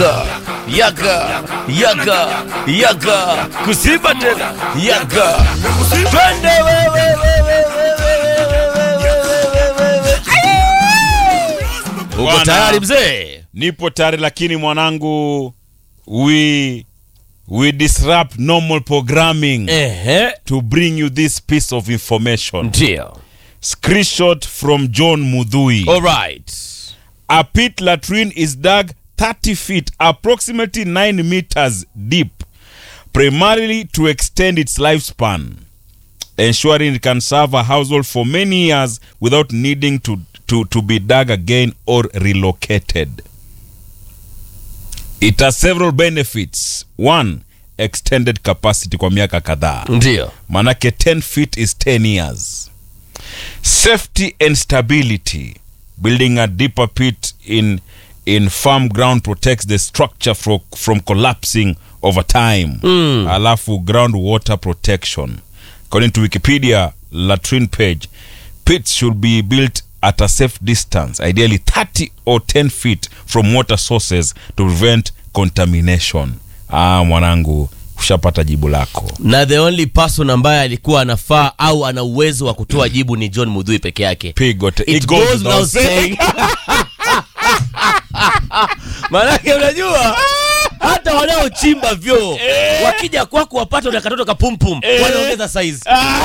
yaga yaga yaga yaga kusimba tena yaga twende wewe wewe wewe uko Bwana. tayari mzee nipo tayari lakini mwanangu we we disrupt normal programming ehe to bring you this piece of information ndio screenshot from john mudhui alright a pit latrine is dug 30 feet approximately 9 meters deep primarily to extend its lifespan ensuring it can serve a household for many years without needing to, to, to be dug again or relocated it has several benefits one extended capacity kwa miaka kadhaa ndio manake 10 feet is 10 years safety and stability building a deeper pit in in farm ground protects the structure from, from collapsing over time mm. alafu groundwater protection according to wikipedia latrine page pits should be built at a safe distance ideally 30 or 10 feet from water sources to prevent contamination ah mwanangu ushapata jibu lako na the only person ambaye alikuwa anafaa au ana uwezo wa kutoa jibu ni john mudhui peke yake pigo te- It it goes goes without without saying. saying. maanake unajua hata wanaochimba vyoo wakija kwako wapata na katoto kapumpum wanaongeza saizi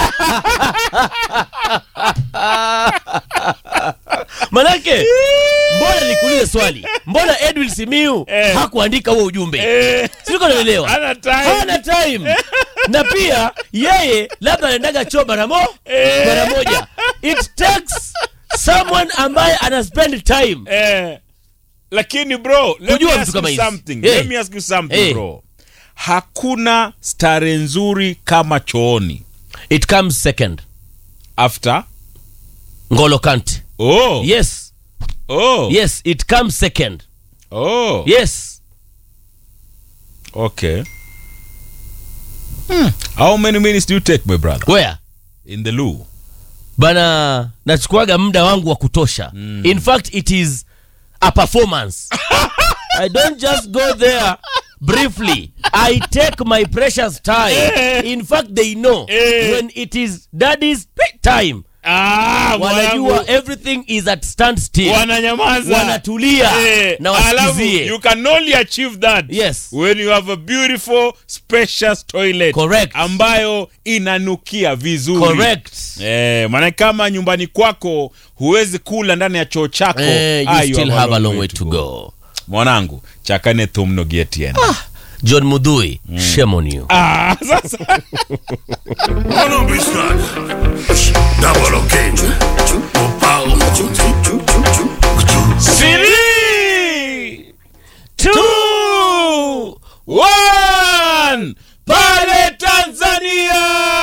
manake mbona nikuulize swali mbona edwin simiu hakuandika huo ujumbe siko naelewa Hana time. hana time na pia yeye labda anaendaga choo mara mo mara moja it takes someone ambaye ana spend time Eh, lakini bro let Kujua me vitu ask kama you hizi. something Eh. let me ask you something Eh. bro hakuna stare nzuri kama chooni it comes second after ngolo kante oh yes oh yes it comes second oh yes okay hmm. how many minutes do you take my brother where in the loo bana nachukuaga muda wangu wa kutosha in fact it is a performance i don't just go there briefly i take my precious time in fact they know Eh. when it is daddy's time ah wanajua everything is at stand still wananyamaza wanatulia Eh, na alafu wasikizie you can only achieve that Yes. when you have a beautiful spacious toilet Correct. ambayo inanukia vizuri correct Eh, maana kama nyumbani kwako huwezi kula ndani ya choo chako eh, you ah, you still have a long way to go mwanangu chakane thumno gietien john mudhui shame on you ah, sasa Mono Biscuit. Double okay. Opao. Three, two, one. pale tanzania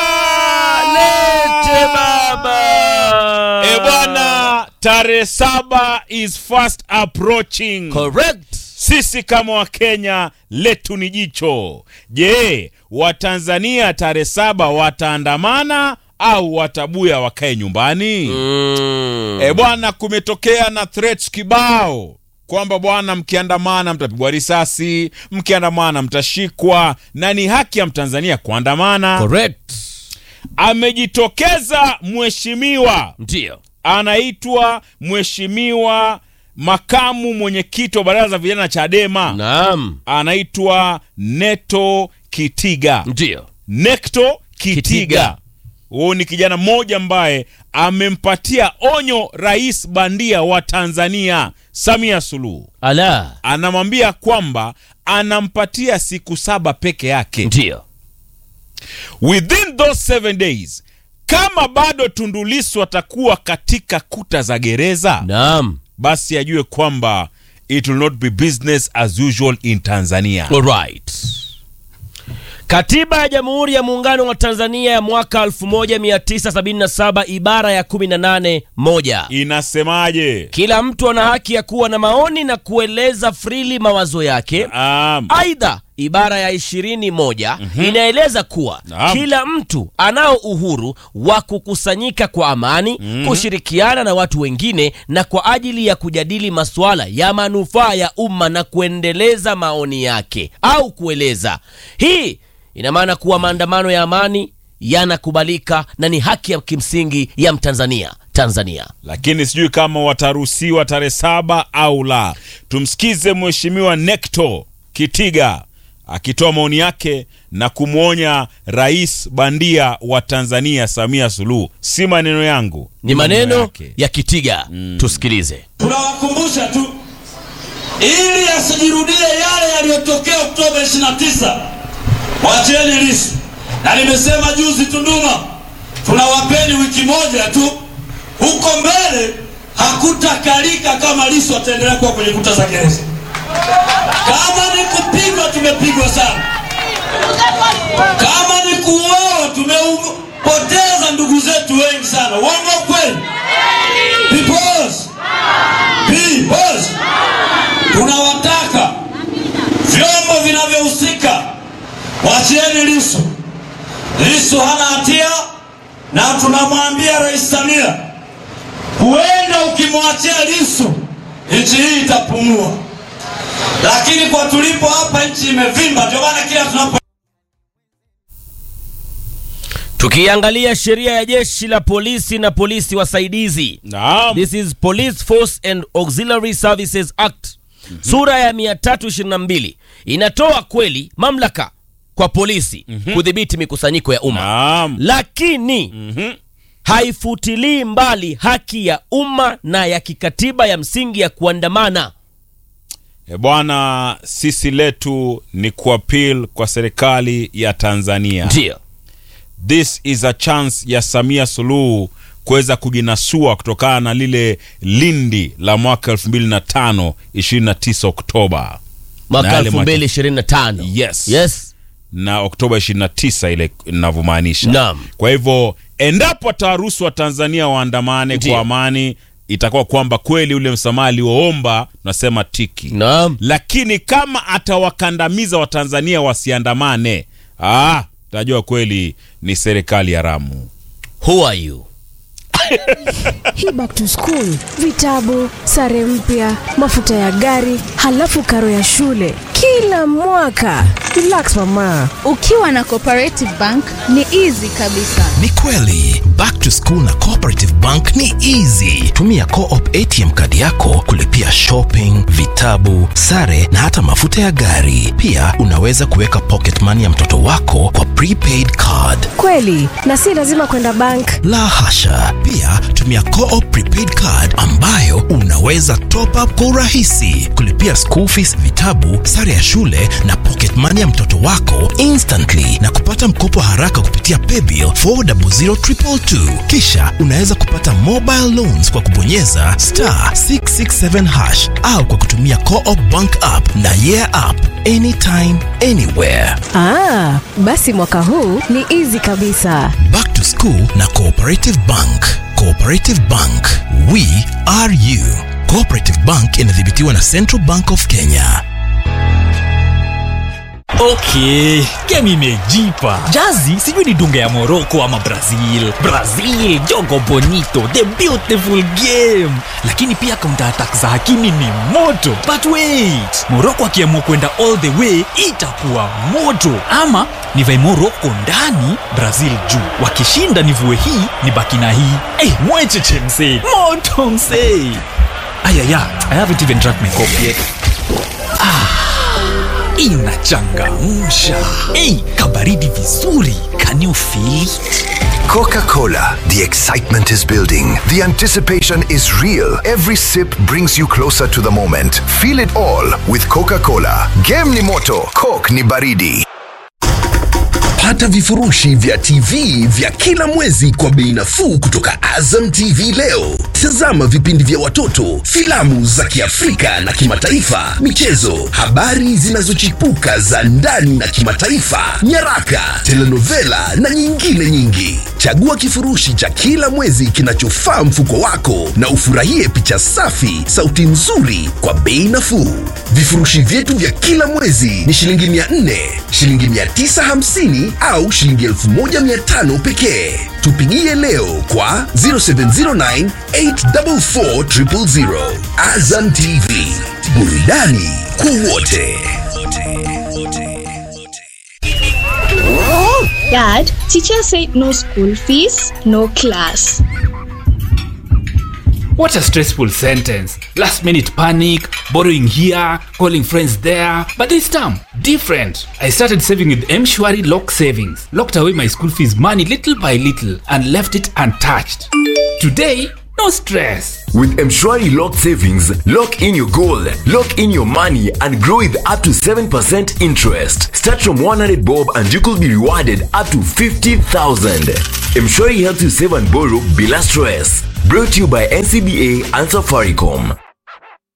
lete baba e bwana tarehe saba is fast approaching correct sisi kama wakenya letu ni jicho je watanzania tarehe saba wataandamana au watabuya wakae nyumbani mm. e bwana kumetokea na threats kibao kwamba bwana mkiandamana mtapigwa risasi mkiandamana mtashikwa na ni haki ya mtanzania kuandamana correct amejitokeza mheshimiwa ndio anaitwa mheshimiwa makamu mwenyekiti wa baraza la vijana chadema naam anaitwa neto kitiga ndio nekto kitiga Kitiga. huyu ni kijana mmoja ambaye amempatia onyo rais bandia wa tanzania samia suluhu ala anamwambia kwamba anampatia siku saba peke yake ndio within those seven days kama bado tundulisu atakuwa katika kuta za gereza naam basi ajue kwamba it will not be business as usual in tanzania alright katiba ya jamhuri ya muungano wa tanzania ya mwaka 1977 ibara ya 18 moja inasemaje kila mtu ana haki ya kuwa na maoni na kueleza frili mawazo yake um, aidha ibara ya ishirini moja inaeleza kuwa Naam. kila mtu anao uhuru wa kukusanyika kwa amani kushirikiana na watu wengine na kwa ajili ya kujadili masuala ya manufaa ya umma na kuendeleza maoni yake au kueleza hii ina maana kuwa maandamano ya amani yanakubalika na ni haki ya kimsingi ya mtanzania tanzania lakini sijui kama wataruhusiwa tarehe saba au la. Tumsikize Mheshimiwa Nekto Kitiga akitoa maoni yake na kumwonya rais bandia wa Tanzania Samia Suluhu. Si maneno yangu, ni maneno yake. ya kitiga tusikilize tunawakumbusha tu ili yasijirudie yale yaliyotokea Oktoba 29. Wacheni Lissu, na nimesema juzi Tunduma, tunawapeni wiki moja tu, huko mbele hakutakalika kama Lissu ataendelea kuwa kwenye kuta za gereza. Kama ni kupigwa, tumepigwa sana. Kama ni kuuawa, tumepoteza ndugu zetu wengi sana. Uongo kweli? Peoples. Peoples. Tunawataka vyombo vinavyohusika wachieni Lissu. Lissu hana hatia, na tunamwambia Rais Samia, huenda ukimwachia Lissu nchi hii itapumua, lakini kwa tulipo hapa nchi imevimba. Ndio maana kila tunapo tukiangalia sheria ya jeshi la polisi na polisi wasaidizi Naam. this is police force and auxiliary services act sura ya 322 inatoa kweli mamlaka kwa polisi kudhibiti mikusanyiko ya umma Naam. lakini haifutilii mbali haki ya umma na ya kikatiba ya msingi ya kuandamana E bwana, sisi letu ni kuapil kwa serikali ya Tanzania. ndio This is a chance ya Samia Suluhu kuweza kujinasua kutokana na lile lindi la mwaka 2005 29 Oktoba Na mwaka yale mwaka- 2025 Yes. yes na Oktoba 29 ile inavyomaanisha. Naam. Kwa hivyo endapo atawaruhusu Watanzania waandamane Ndio. kwa amani, itakuwa kwamba kweli ule msamaha alioomba tunasema tiki naam lakini kama atawakandamiza watanzania wasiandamane ah, tajua kweli ni serikali haramu who are you hii back to school vitabu sare mpya mafuta ya gari halafu karo ya shule kila mwaka relax mama ukiwa na cooperative bank ni easy kabisa ni kweli back to school na cooperative bank ni easy tumia coop atm kadi yako kulipia shopping vitabu sare na hata mafuta ya gari pia unaweza kuweka pocket money ya mtoto wako kwa prepaid card kweli na si lazima kwenda bank la hasha pia tumia coop prepaid card ambayo unaweza top up kwa urahisi kulipia school fees vitabu sare ya shule na pocket money ya mtoto wako instantly na kupata mkopo haraka kupitia paybill 400222 kisha unaweza kupata mobile loans kwa kubonyeza star 667 hash au kwa kutumia coop bank app na yeah app anytime anywhere ah, basi mwaka huu ni easy kabisa Back to School na Cooperative Bank. Cooperative Bank, we are you. Cooperative Bank inadhibitiwa na Central Bank of Kenya. okay game imejipa jazi sijui ni dunga ya morocco ama brazil brazil jogo bonito the beautiful game lakini pia counter attack za hakimi ni moto but wait morocco akiamua kwenda all the way itakuwa moto ama nivae morocco ndani brazil juu wakishinda nivue hii ni baki na hii hey, mwecheche msee moto msee ayaya i haven't even drank my coffee yet inachangamsha ei kabaridi vizuri can you feel it? Coca Cola. The excitement is building. The anticipation is real. Every sip brings you closer to the moment. Feel it all with Coca Cola. Game ni moto, Coke ni baridi. Pata vifurushi vya TV vya kila mwezi kwa bei nafuu kutoka Azam TV leo. Tazama vipindi vya watoto, filamu za Kiafrika na kimataifa, michezo, habari zinazochipuka za ndani na kimataifa, nyaraka, telenovela na nyingine nyingi. Chagua kifurushi cha kila mwezi kinachofaa mfuko wako na ufurahie picha safi, sauti nzuri kwa bei nafuu. Vifurushi vyetu vya kila mwezi ni shilingi 400, shilingi 950 au shilingi 1500 pekee. Tupigie leo kwa 0709 844 000. Azam TV, burudani kwa wote. Dad, teacher said no school fees, no class. What a stressful sentence. Last minute panic, borrowing here, calling friends there. But this time, different. I started saving with Mshwari Lock Savings, locked away my school fees money little by little, and left it untouched. Today, no stress. With Mshwari Lock Savings, lock in your goal, lock in your money, and grow with up to 7% interest. Start from 100 bob and you could be rewarded up to 50,000. Mshwari helps you save and borrow bila stress. Brought to you by NCBA and Safaricom.